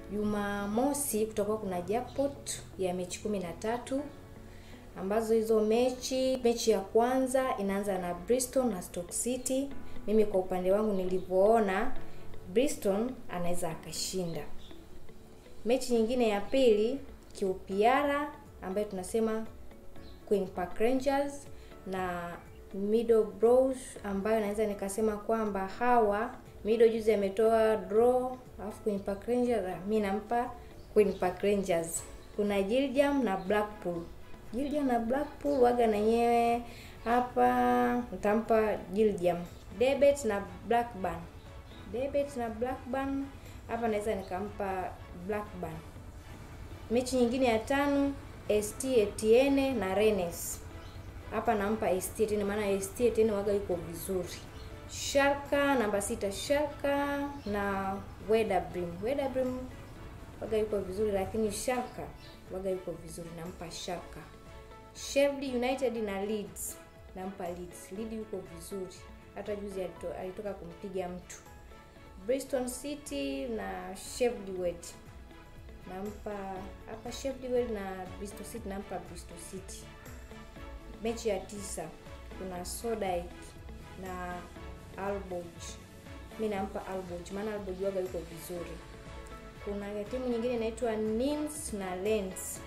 Jumamosi kutakuwa kuna jackpot ya mechi kumi na tatu ambazo hizo mechi, mechi ya kwanza inaanza na Bristol na Stoke City. Mimi kwa upande wangu nilivyoona, Bristol anaweza akashinda. Mechi nyingine ya pili QPR ambayo tunasema Queen Park Rangers na Middlesbrough ambayo naweza nikasema kwamba hawa Middle juzi ametoa draw, alafu Queen Park Rangers mi nampa Queen Park Rangers. Kuna Gillingham na Blackpool. Gillingham na Blackpool waga na nyewe hapa nitampa Gillingham. Debet na Blackburn. Debet na Blackburn hapa naweza nikampa Blackburn. Mechi nyingine ya tano ST Etienne na Rennes. Hapa nampa ST Etienne maana ST Etienne waga yuko vizuri. Schalke namba sita Schalke na Werder Bremen. Werder Bremen waga yuko vizuri lakini Schalke waga yuko vizuri nampa Schalke. Sheffield United na Leeds nampa Leeds. Leeds yuko vizuri. Hata juzi alito, alitoka kumpiga mtu. Bristol City na Sheffield Wednesday nampa hapa Sheffield Wednesday na Bristol City nampa Bristol City. Mechi ya tisa kuna Sodai na Alborg. Mi nampa Alborg maana Alborg waga yuko vizuri. Kuna timu nyingine inaitwa Nims na Lens.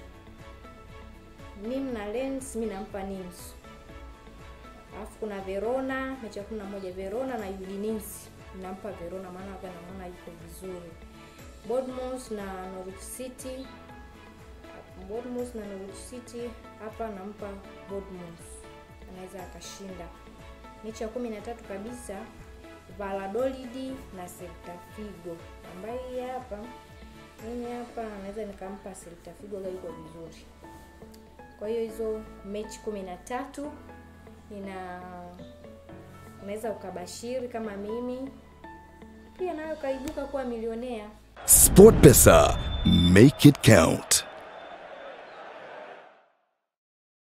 Nim na Lens mi nampa Nims. Alafu kuna Verona mechi ya kumi na moja Verona na Udinese nampa Verona maana waga namuona yuko vizuri. Bournemouth na Norwich City. Bournemouth na Norwich City hapa nampa Bournemouth, anaweza akashinda. Mechi ya kumi na tatu kabisa Valladolid na Celta Vigo, ambaye hapa mimi hapa naweza nikampa Celta Vigo, yuko vizuri. Kwa hiyo hizo mechi kumi na tatu ina unaweza ukabashiri kama mimi pia nayo ukaibuka kuwa milionea. SportPesa, make it count.